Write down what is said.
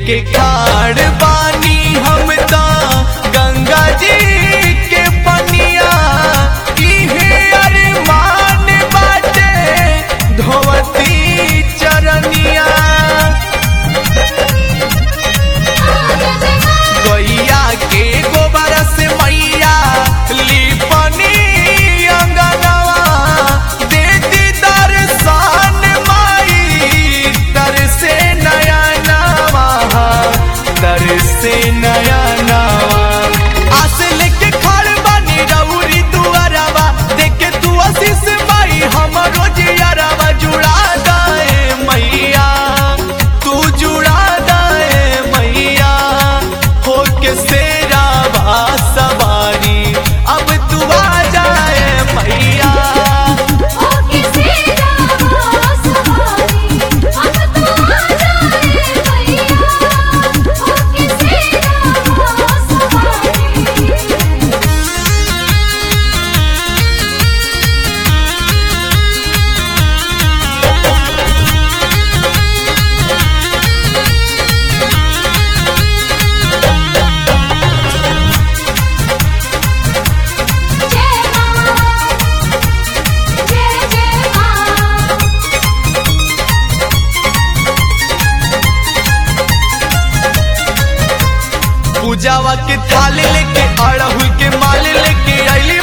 लेके खाड़ बानी हम ता गंगा जी के पनिया इहे अरमान बाटे धोवती चरनिया गैया के गोबर से मैया लिपनी अंगनवा देती दर्शन माई तर से नया नवा तर से नया नवा आस लेके खड़ बनी रउरी दुआरवा देखे तू आशीष माई हमरो जियरवा जुड़ा दाए मैया तू जुड़ा दाए मैया हो के सेरा सवारी अब तू आ जाए मैया पूजावा के थाल लेके अड़हुल के माल लेके अली